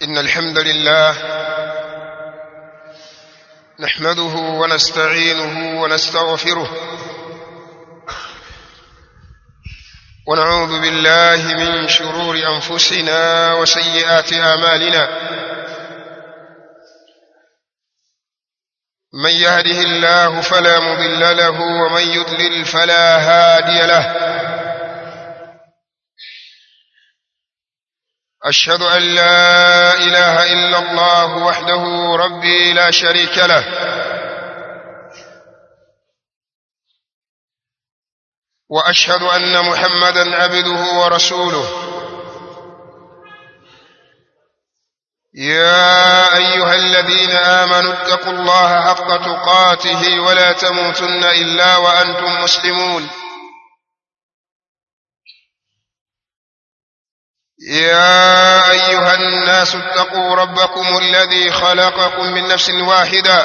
إن الحمد لله نحمده ونستعينه ونستغفره ونعوذ بالله من شرور أنفسنا وسيئات آمالنا من يهده الله فلا مضل له ومن يضلل فلا هادي له أشهد أن لا إله إلا الله وحده ربي لا شريك له وأشهد أن محمدا عبده ورسوله يا أيها الذين آمنوا اتقوا الله حق تقاته ولا تموتن إلا وأنتم مسلمون يا أيها الناس اتقوا ربكم الذي خلقكم من نفس واحدة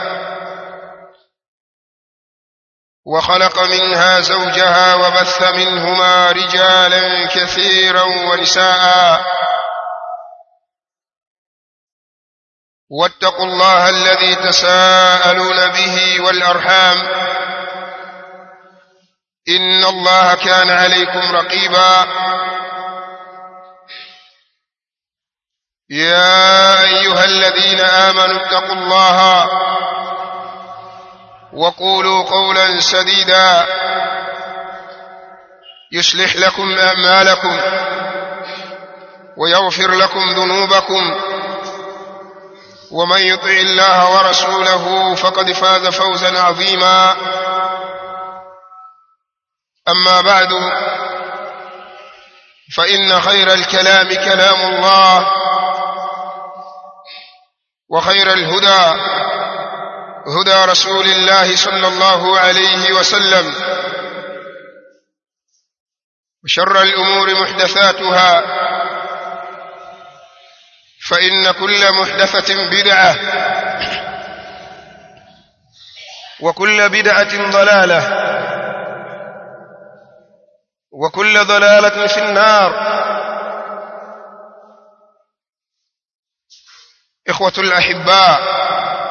وخلق منها زوجها وبث منهما رجالا كثيرا ونساء واتقوا الله الذي تساءلون به والأرحام إن الله كان عليكم رقيبا يا أيها الذين آمنوا اتقوا الله وقولوا قولا سديدا يصلح لكم أعمالكم ويغفر لكم ذنوبكم ومن يطع الله ورسوله فقد فاز فوزا عظيما أما بعد فإن خير الكلام كلام الله وخير الهدى هدى رسول الله صلى الله عليه وسلم وشر الأمور محدثاتها فإن كل محدثة بدعة وكل بدعة ضلالة وكل ضلالة في النار إخوة الأحباء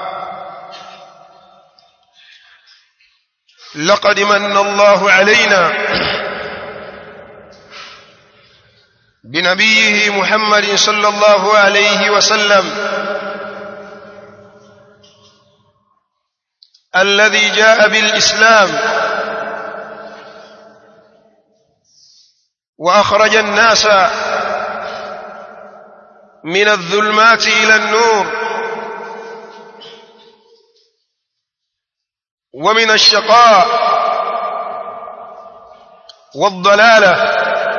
لقد من الله علينا بنبيه محمد صلى الله عليه وسلم الذي جاء بالإسلام وأخرج الناس من الظلمات إلى النور ومن الشقاء والضلالة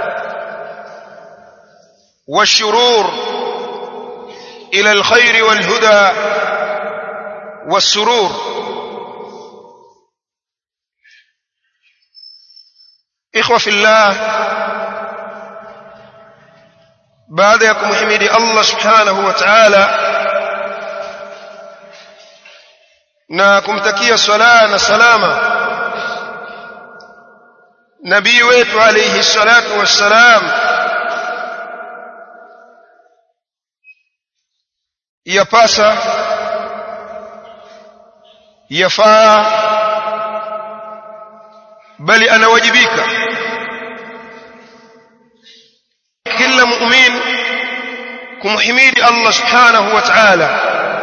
والشرور إلى الخير والهدى والسرور إخوة في الله baada ya kumhimidi Allah subhanahu wa ta'ala na kumtakia swala na salama nabii wetu alayhi salatu wassalam yapasa yafaa bali anawajibika kila muumini kumhimidi Allah subhanahu wa ta'ala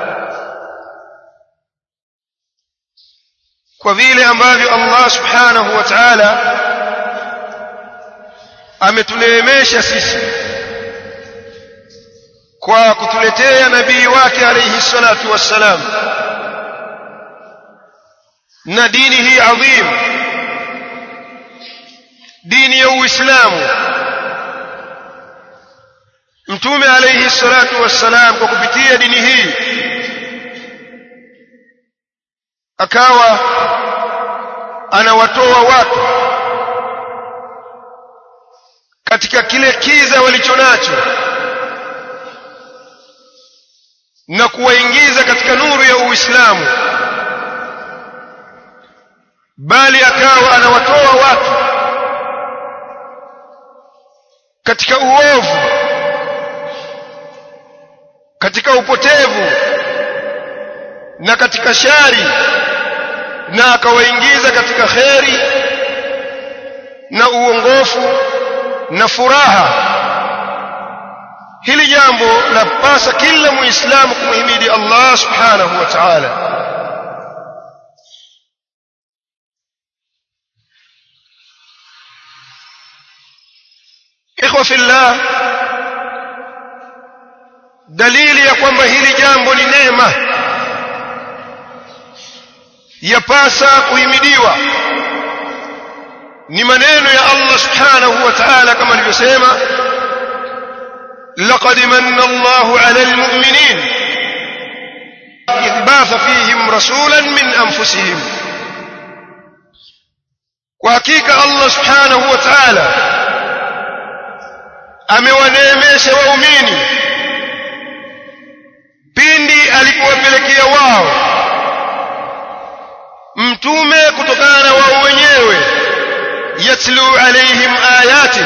kwa vile ambavyo Allah subhanahu wa ta'ala ametuneemesha sisi kwa kutuletea nabii wake alayhi salatu wassalam na dini hii adhim dini ya Uislamu mtume alayhi salatu wassalam kwa kupitia dini hii akawa anawatoa watu katika kile kiza walichonacho na kuwaingiza katika nuru ya Uislamu bali akawa anawatoa watu katika uovu katika upotevu na katika shari na akawaingiza katika kheri na uongofu na furaha hili jambo lapasa kila muislamu kumhimidi Allah subhanahu wa ta'ala ikhwa fillah dalili ya kwamba hili jambo ni neema yapasa kuhimidiwa ni maneno ya Allah subhanahu wa ta'ala kama alivyosema laqad manna Allahu 'ala al-mu'minin idh ba'atha fihim rasulan min anfusihim kwa hakika Allah subhanahu wa ta'ala amewaneemesha waumini pindi alipowapelekea wao mtume kutokana na wao wenyewe yatlu alaihim ayati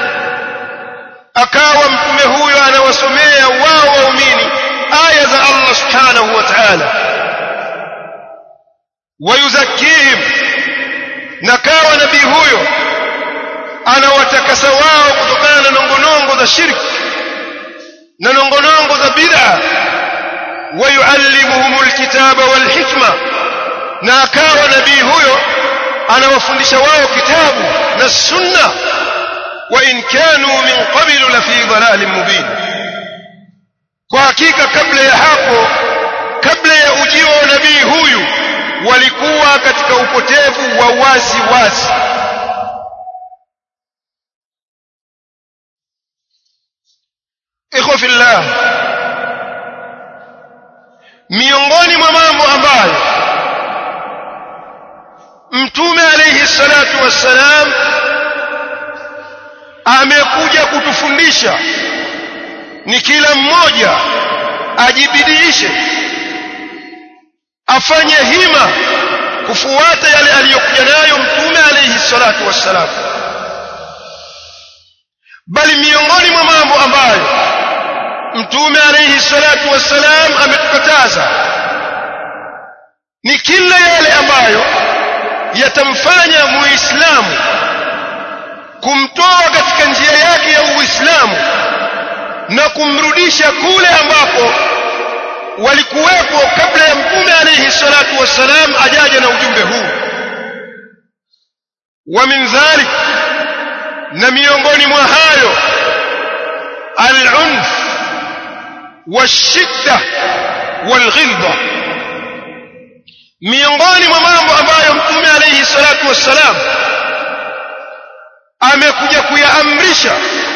akawa mtume huyo anawasomea wao waumini aya za Allah subhanahu wa ta'ala wayuzakihim na kawa nabii huyo anawatakasa wao kutokana na nongonongo za shirki na nongonongo za bid'a wayuallimuhum alkitaba walhikma na akawa nabii huyo anawafundisha wao kitabu na sunna wa in kanu min qablu la fi dhalalin mubin kwa hakika kabla ya hapo kabla ya ujio wa nabii huyu walikuwa katika upotevu wa wazi wazi ikhwa fillah miongoni mwa mambo ambayo mtume alayhi salatu wassalam amekuja kutufundisha ni kila mmoja ajibidiishe afanye hima kufuata yale aliyokuja nayo mtume alayhi salatu wassalam bali miongoni mwa mambo ambayo mtume alayhi salatu wassalam ametukataza ni kila yale ambayo yatamfanya muislamu kumtoa katika njia yake ya uislamu na kumrudisha kule ambapo walikuwepo kabla ya mtume alayhi salatu wassalam ajaja na ujumbe huu wa min dhalik na miongoni mwa hayo al-unf والشدة والغلظة miongoni mwa mambo ambayo mtume alayhi salatu wassalam amekuja kuyaamrisha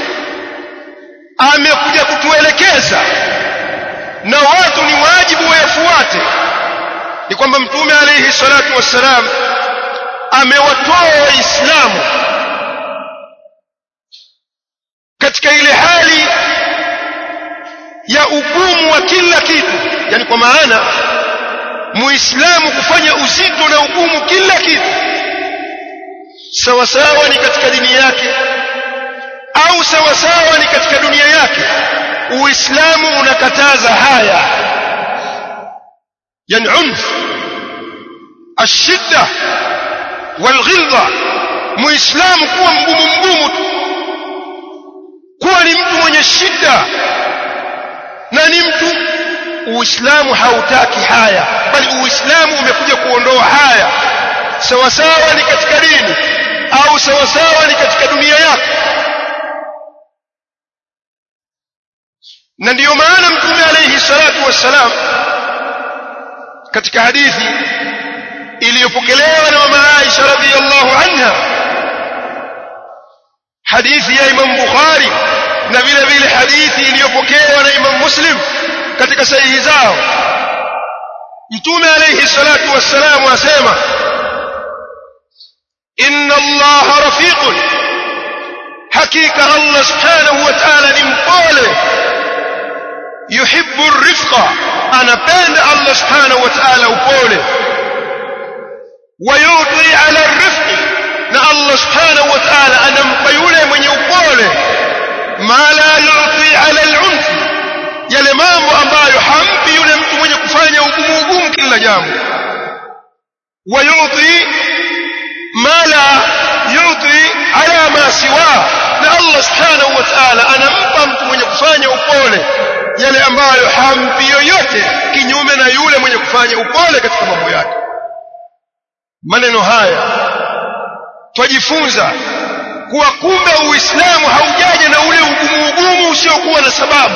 amekuja kutuelekeza na watu ni wajibu wayafuate ni kwamba mtume alayhi salatu wassalam amewatoa waislamu katika ile hali ya ugumu wa kila kitu yani kwa maana muislamu kufanya uzito na ugumu kila kitu sawa sawa ni katika dini yake au sawa sawa ni katika dunia yake uislamu unakataza haya yani unf ashidda walghilza muislamu kuwa mgumu mgumu tu kuwa ni mtu mwenye shida na ni mtu uislamu hautaki haya bali uislamu umekuja kuondoa haya sawa sawa ni katika dini au sawa sawa ni katika dunia yako na ndiyo maana mtume alayhi salatu wassalam katika hadithi iliyopokelewa na mama Aisha radhiyallahu anha hadithi ya Imam Bukhari na vile vile hadithi iliyopokewa na Imam Muslim katika sahihi zao Mtume alayhi salatu wassalam asema inna Allah rafiqun hakika Allah subhanahu wa ta'ala ni mpole yuhibbu rifqa anapenda Allah subhanahu wa ta'ala upole wayuti ala rifqi na Allah subhanahu wa ta'ala anampa yule mwenye upole ma la yuti ala al-unf yale mambo ambayo hampi yule mtu mwenye kufanya ugumu ugumu kila jambo wayuti ma la yuti ala ma siwa na Allah subhanahu wa ta'ala anampa mtu mwenye kufanya upole yale ambayo hampi yoyote kinyume na yule mwenye kufanya upole katika mambo yake maneno haya twajifunza kuwa kumbe uislamu haujaja na ule ugumu ugumu usiokuwa na sababu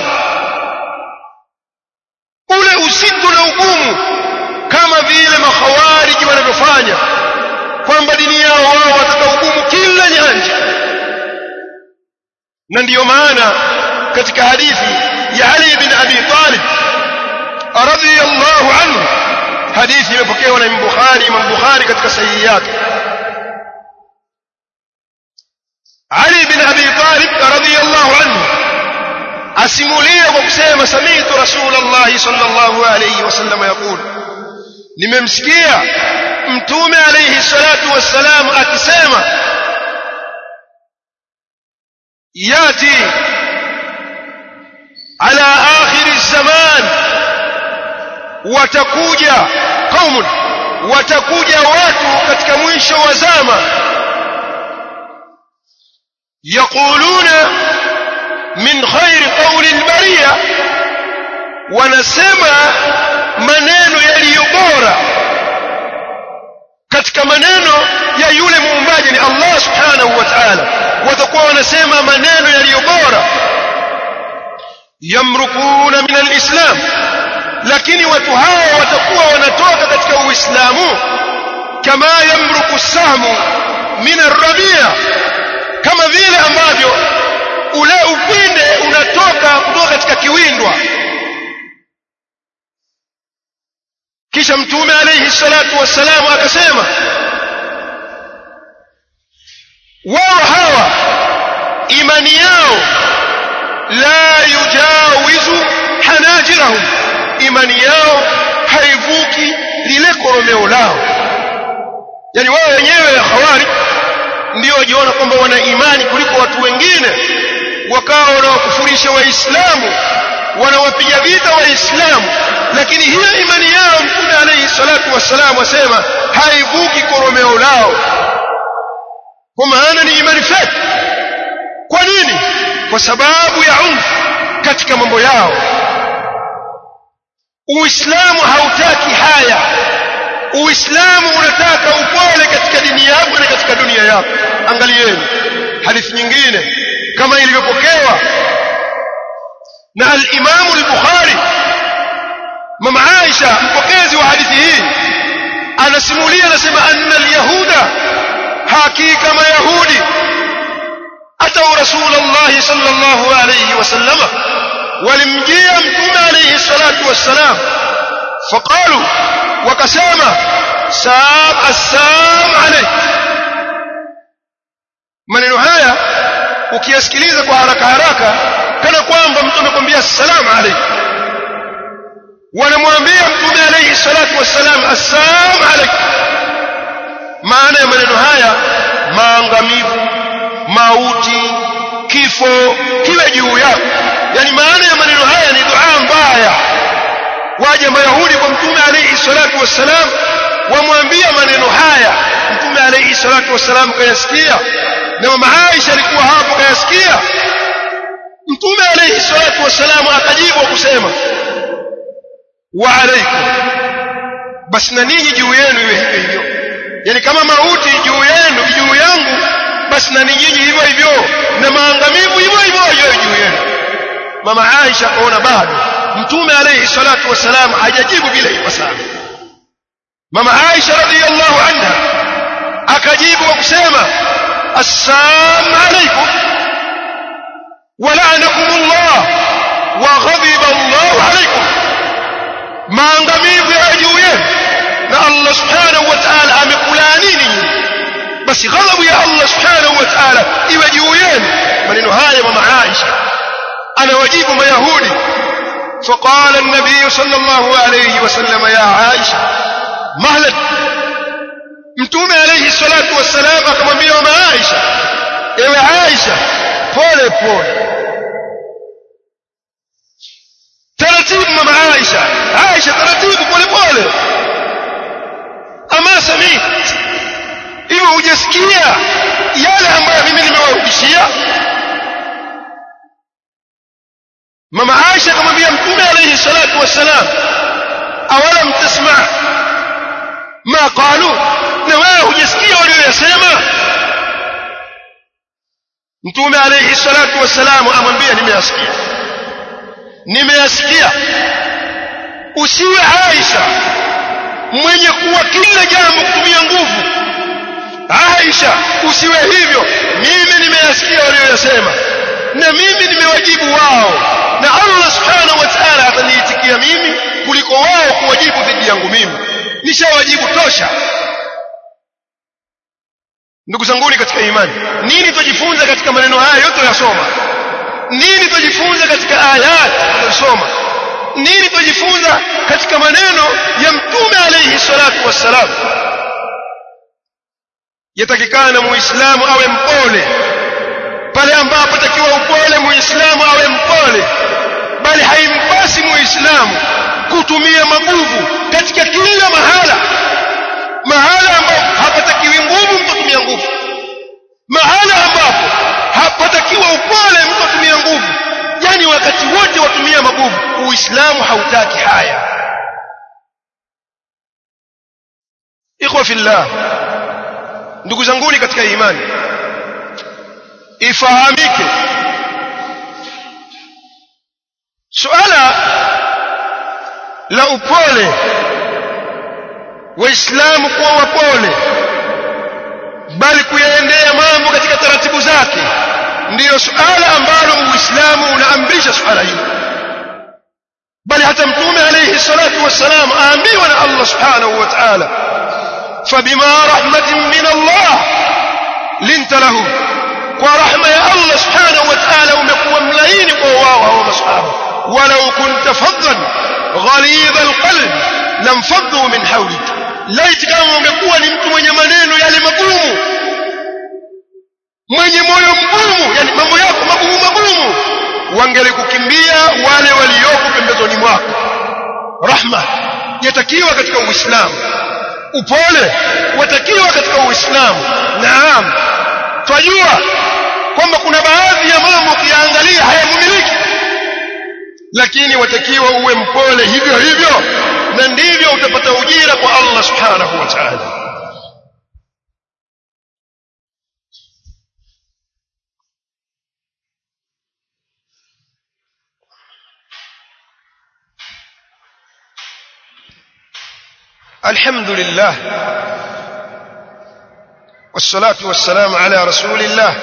ule uzito na ugumu kama vile makhawariji wanavyofanya kwamba dini yao wao wataka ugumu kila nyanja na ndiyo maana katika hadithi ya Ali bin Abi Talib radhiyallahu anhu hadithi imepokewa na Imam Bukhari Imam Bukhari katika sahihi yake Ali bin Abi Talib radhiyallahu anhu asimulia kwa kusema samitu Rasulullah sallallahu alayhi wasallam yaqul nimemsikia mtume alayhi salatu wassalam akisema yati ala akhir zaman watakuja qaumun watakuja watu katika mwisho wa zama yaquluna min khairi qawli albariya wanasema maneno yaliyo bora katika maneno ya yule muumbaji ni Allah subhanahu wa ta'ala watakuwa wanasema maneno yaliyo bora yamrukuna min alislam lakini watu hao watakuwa wanatoka katika uislamu kama yamruku sahmu min arrabia kama vile ambavyo ule upinde unatoka kutoka katika kiwindwa kisha mtume alayhi salatu wassalamu akasema wao hawa imani yao la yujawizu hanajirahum imani yao haivuki lile koromeo lao yani wao wenyewe ya khawari ndio wajiona kwamba wana imani kuliko watu wengine wakawa wanawakufurisha waislamu wanawapiga vita waislamu lakini hiyo imani yao mtume alayhi salatu wassalam wasema haivuki koromeo lao kwa maana ni imani feki kwa nini kwa sababu ya unfu katika mambo yao uislamu hautaki haya uislamu unataka upole katika dini yako na katika dunia yako angalieni hadithi nyingine kama ilivyopokewa na al-Imam al-Bukhari mama Aisha mpokezi wa hadithi hii anasimulia anasema anna al-yahuda hakika mayahudi atau rasulullah sallallahu alayhi wasallam walimjia mtume alayhi salatu wassalam faqalu wakasema saam assam alayk maneno haya ukiyasikiliza kwa haraka haraka kana kwamba mtu amekwambia assalamu alaykum wanamwambia mtume alayhi salatu wassalam assalamu alaykum maana ya maneno haya maangamivu mauti kifo kiwe juu yako yani maana ya maneno haya ni dua mbaya waje mayahudi kwa mtume alayhi salatu wassalam wamwambia maneno haya mtume alayhi salatu wassalam kayasikia na mama Aisha alikuwa hapo kayasikia mtume alayhi salatu wassalam akajibu kusema wa alaykum basi na ninyi juu yenu iwe hivyo hivyo yani kama mauti juu yenu juu yangu basi na ninyi hivyo hivyo na maangamivu hivyo hivyo yawe juu yenu mama Aisha akaona bado mtume alayhi salatu wassalam hajajibu bila ipasavyo mama Aisha radhiyallahu anha akajibu kwa kusema assalamu alaykum ولعنكم الله وغضب الله عليكم maangamivu ya juu yenu na Allah subhanahu wa ta'ala amekulanini basi ghadhabu ya Allah subhanahu wa ta'ala iwe juu yenu maneno haya mama Aisha anawajibu mayahudi فقال النبي صلى الله عليه وسلم يا عائشة مهلا mtume alayhi salatu wassalam akamwambia mama Aisha ewe Aisha pole pole hujasikia yale ambayo mimi nimewarudishia mama Aisha akamwambia mtume alayhi salatu wassalam awalam tasma ma qalu na wewe hujasikia walioyasema mtume alayhi salatu wassalam amwambia nimeyasikia nimeyasikia usiwe Aisha mwenye kuwa kila jambo kutumia nguvu Aisha usiwe hivyo mimi nimeyasikia walioyasema na mimi nimewajibu wao na Allah subhanahu wa ta'ala ataniitikia mimi kuliko wao kuwajibu dhidi yangu mimi nishawajibu tosha ndugu zanguni katika imani nini tujifunza katika maneno haya yote yasoma nini tujifunza katika ayat tunasoma nini tujifunza katika maneno ya mtume alayhi salatu wassalam yatakikana muislamu awe mpole pale ambapo takiwa upole muislamu awe mpole bali haimpasi muislamu kutumia maguvu katika kila mahala mahala ambapo hapatakiwi nguvu mtu atumia nguvu mahala ambapo hapatakiwa upole mtu atumia nguvu yani wakati wote watumia maguvu uislamu hautaki haya ikhwa fillah ndugu zanguni katika imani ifahamike suala la upole waislamu kuwa wapole bali kuyaendea mambo katika taratibu zake ndiyo suala ambalo uislamu unaamrisha suala hili bali hata mtume alayhi salatu wassalam aambiwa na Allah subhanahu wa ta'ala fabima rahmatin min Allah linta lahum kwa rahma ya Allah subhanahu wa ta'ala umekuwa mlaini kwa wao hao masahaba walau kunta faddan ghalid alqalb lam faddu min hawlik laiti kama ungekuwa ni mtu mwenye maneno yale magumu mwenye moyo mgumu yani mambo yako magumu magumu wangelikukimbia wale walioko pembezoni mwako rahma yatakiwa katika uislamu upole watakiwa katika uislamu naam twajua kwamba kuna baadhi ya mambo ukiyaangalia hayamumiliki lakini watakiwa uwe mpole hivyo hivyo na ndivyo utapata ujira kwa Allah subhanahu wa ta'ala الحمد لله والصلاة والسلام على رسول الله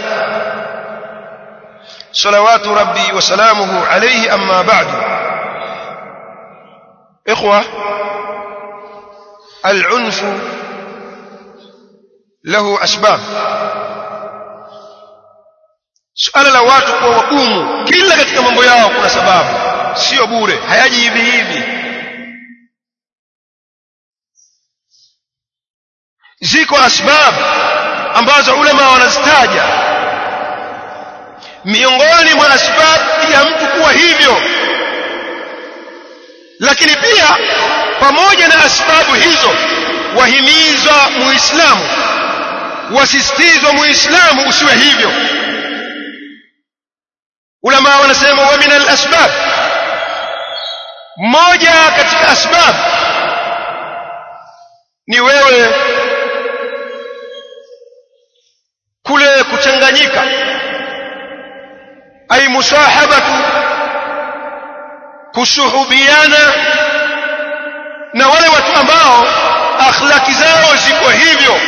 صلوات ربي وسلامه عليه أما بعد إخوة العنف له أسباب suala la watu kuwa wagumu kila katika mambo yao kuna sababu sio bure hayaji hivi hivi ziko asbab ambazo ulama wanazitaja miongoni mwa asbab ya mtu kuwa hivyo lakini pia pamoja na asbabu hizo wahimizwa muislamu wasisitizwa muislamu usiwe hivyo ulama wanasema wa min al-asbab moja katika asbab ni wewe kule kuchanganyika ay musahabatu kusuhubiana na wale watu ambao akhlaki zao ziko hivyo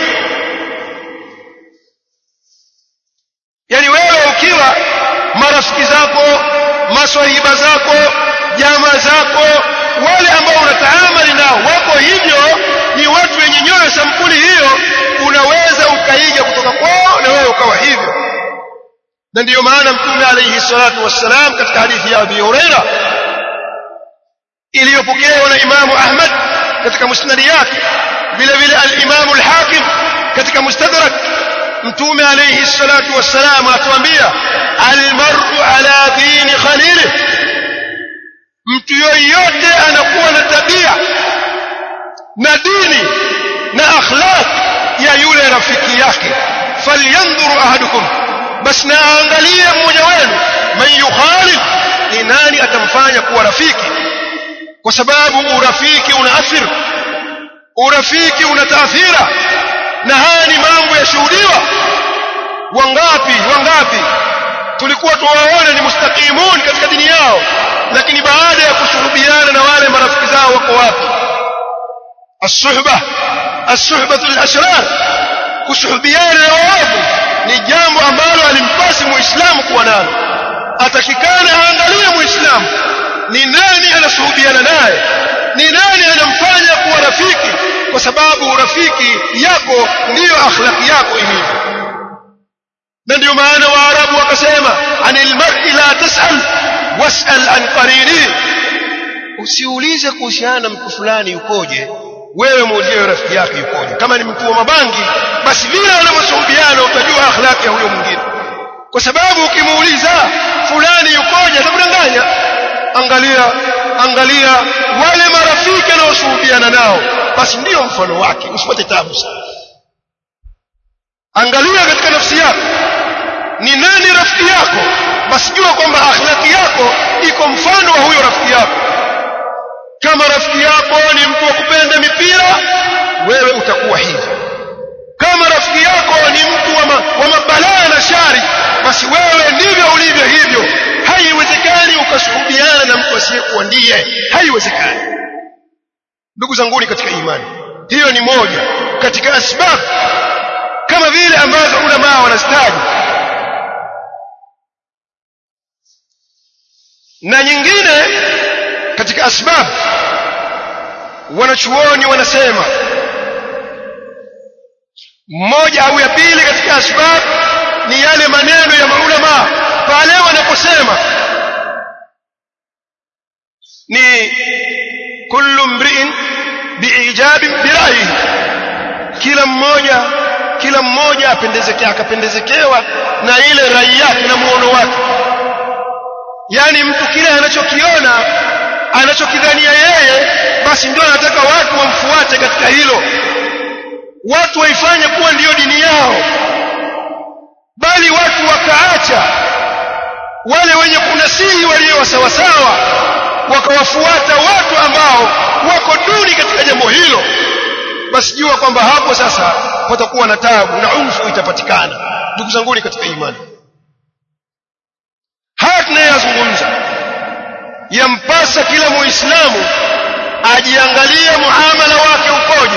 yani wewe ukiwa marafiki zako maswahiba zako jamaa zako wale ambao unataamali nao wako hivyo ni watu wenye nyoyo sampuli hiyo unaweza ukaiga kutoka kwao na wewe ukawa hivyo na ndiyo maana mtume alayhi salatu wassalam katika hadithi ya Abi Huraira iliyopokewa na Imamu Ahmad katika musnadi yake vile vile al-Imamu al-Hakim katika mustadrak mtume alayhi salatu wassalam atuambia almar'u ala dini khalili mtu yoyote anakuwa na tabia na dini na akhlaq ya yule iwe rafiki yake falyanzuru ahadukum basi na aangalie mmoja wenu man yukhalil ni nani atamfanya kuwa rafiki kwa sababu urafiki una athir urafiki una taathira na haya ni mambo yashuhudiwa wangapi wangapi tulikuwa tuwaone ni mustaqimun katika dini yao lakini baada ya kushuhudiana na wale marafiki zao wako wapi as-suhbah as-suhbatu al-ashrar kushuhudiana na waovu ni jambo ambalo alimpasi muislamu kuwa nalo atakikana aangalie muislamu ni nani anashuhudiana naye ni nani anamfanya kuwa rafiki kwa sababu rafiki yako ndiyo akhlaqi yako ilivyo na ndio maana waarabu wakasema anil mar'i la tas'al was'al an qarini usiulize kuhusiana na mtu fulani yukoje wewe muulize rafiki yake yukoje kama ni mtu wa mabangi basi vile wanavyoshuhudiana utajua akhlaqi ya huyo mwingine kwa sababu ukimuuliza fulani yukoje atakudanganya angalia angalia wale marafiki anaoshuhudiana nao basi ndiyo mfano wake usipate tabu sana angalia katika nafsi yako ni nani rafiki yako basi jua kwamba akhlaki yako iko mfano wa huyo rafiki yako kama rafiki yako ni mtu wa kupenda mipira wewe utakuwa hivyo kama rafiki yako ni mtu wa, ma, wa mabalaa na shari basi wewe ndivyo ulivyo hivyo haiwezekani ukashuhudiana na mtu asiyekuwa ndiye haiwezekani ndugu zanguni katika imani hiyo ni moja katika asbabu kama vile ambazo ulamaa wanastaji na nyingine katika asbab wanachuoni wanasema mmoja au ya pili katika asbab ni yale maneno ya maulama pale wanaposema ni kullu mri'in biijabi birayi kila mmoja kila mmoja apendezekea akapendezekewa na ile rai yake na muono wake yani mtu kile anachokiona anachokidhania yeye basi ndio anataka watu wamfuate katika hilo watu waifanye kuwa ndiyo dini yao bali watu wakaacha wale wenye kunasihi walio sawasawa wakawafuata watu ambao wako duni katika jambo hilo basi jua kwamba hapo sasa patakuwa na tabu na unfu itapatikana ndugu zanguni katika imani haya tunayazungumza yampasa kila muislamu ajiangalie muamala wake ukoje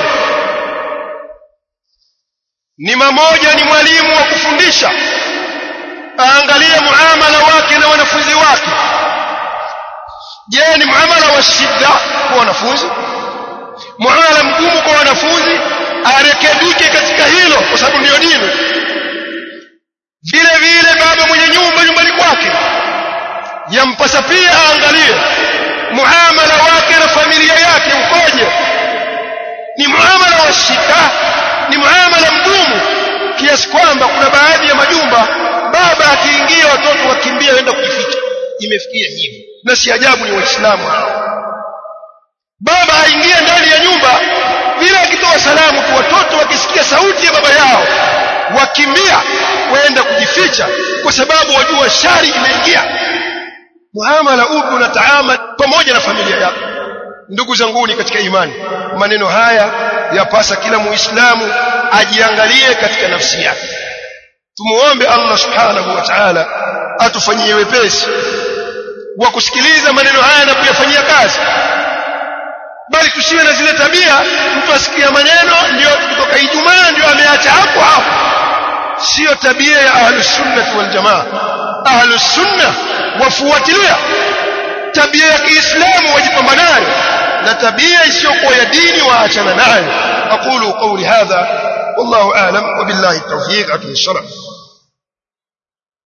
ni mamoja ni mwalimu wa kufundisha aangalie muamala wake na wanafunzi wake je ni muamala wa shida kwa wanafunzi muamala mgumu kwa wanafunzi arekebike katika hilo kwa sababu ndiyo dini vile vile baba mwenye nyumba nyumbani kwake yampasa pia aangalie muamala wake na familia yake ukoje ni muamala wa shida ni muamala mgumu kiasi kwamba kuna baadhi ya majumba baba akiingia watoto wakimbia waenda kujificha imefikia hivi na si ajabu ni waislamu hao baba aingie ndani ya nyumba vile akitoa salamu tu watoto wakisikia sauti ya baba yao wakimbia waenda kujificha kwa sababu wajua shari imeingia muamala upi unataamali pamoja na familia yako ndugu zanguni katika imani maneno haya yapasa kila muislamu ajiangalie katika nafsi yake tumuombe Allah subhanahu wa ta'ala atufanyie wepesi wa kusikiliza maneno haya na kuyafanyia kazi bali tusiwe na zile tabia mtu asikia maneno ndio kutoka Ijumaa ndio ameacha hapo hapo sio tabia ya ahlus sunnah wal jamaa ahlus sunnah wafuatilia tabia ya Kiislamu wajipamba nayo na tabia isiyokuwa ya dini waachana nayo aqulu qawli hadha wallahu a'lam wa billahi tawfiq akim sharaf